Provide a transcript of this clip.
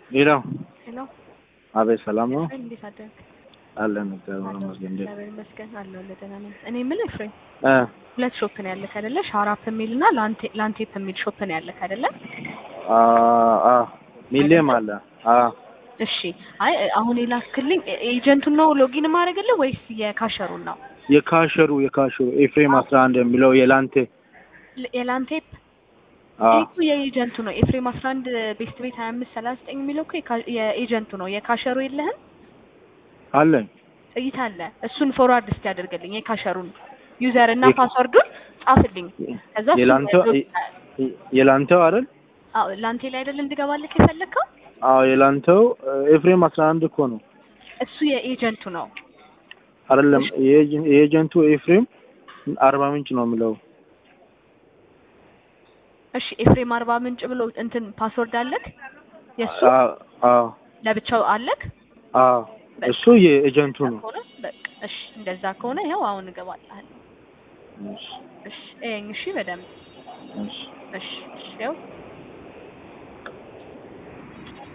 ሌላው ሄሎ አቤት፣ ሰላም ነው እንዴት አደርክ? አለን። እግዚአብሔር ይመስገን። እንዴት እግዚአብሔር ይመስገን አለሁ። ደህና ነኝ። እኔ የምልህ ፍሬ እ ሁለት ሾፕ ነው ያለክ አይደለ? ሻራፕ የሚል እና ላንቴ ላንቴፕ የሚል ሾፕ ነው ያለክ አይደለ? አ አ ሚሊየም አለ። አ እሺ። አይ አሁን የላክልኝ ኤጀንቱን ነው ሎጊን ማድረግልህ ወይስ የካሸሩን ነው? የካሸሩ የካሸሩ ኤፍሬም 11 የሚለው የላንቴ ል- የላንቴፕ አ ይሄ እኮ የኤጀንቱ ነው። ኤፍሬም 11 ቤስት ቤት 25 39 የሚለው እኮ የካ- የኤጀንቱ ነው። የካሸሩ የለህም? አለኝ። ጥይት አለ። እሱን ፎርዋርድ እስቲ ያደርግልኝ የካሸሩን ዩዘር እና የካ- ፓስወርዱን ጻፍልኝ። ከዛ እሱን የላንተው ሎጊን- የላንተው አይደል? አዎ ላንቴ ላይ አይደል እንድገባልክ የፈለግከው? አዎ የላንተው ኤፍሬም 11 እኮ ነው እሱ የኤጀንቱ ነው። አይደለም? የኤጀ- የኤጀንቱ ኤፍሬም አርባ ምንጭ ነው የሚለው። እሺ ኤፍሬም አርባ ምንጭ ብሎ እንትን ፓስወርድ አለክ? የእሱ አ አ ለብቻው አለክ? አ እሱ የኤጀንቱ ነው። ከሆነ በቃ እሺ፣ እንደዛ ከሆነ ይኸው አሁን እገባልሃለሁ። እሺ እሺ እየኝ እሺ፣ በደንብ እሺ እሺ፣ እሺ፣ ይኸው